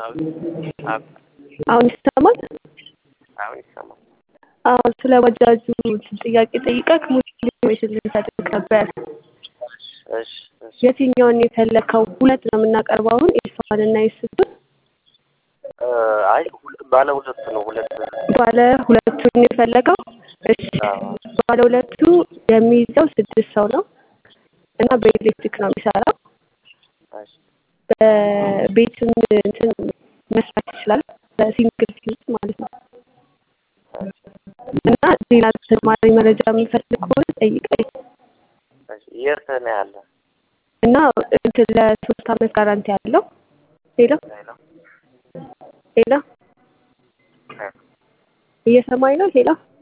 አሁን ይሰማል? አሁን ይሰማል። አዎ ስለ ባጃጁ ጥያቄ ጠይቀህ ሙሉ ኢንፎርሜሽን ልንሰጥህ ነበር። እሺ እሺ የትኛውን ነው የፈለከው? ሁለት ነው የምናቀርበው አሁን ኤስዋን እና ኤስቱን። እ አይ ሁለ- ባለ ሁለቱ ነው ሁለት ባለ ሁለቱን ነው የፈለገው? እሺ አዎ ባለ ሁለቱ የሚይዘው ስድስት ሰው ነው እና በኤሌክትሪክ ነው የሚሰራው። እሺ በቤትም እንትን መስራት ይችላል በሲንግል ፊዝ ማለት ነው። እና ሌላ ተጨማሪ መረጃ የምፈልግ ከሆነ ጠይቀኝ እሺ የት ነው ያለ? እና እንትን ለሶስት አመት ጋራንቲ አለው። ሌላ ሄሎ ሌላ እየሰማኝ ነው ሌላ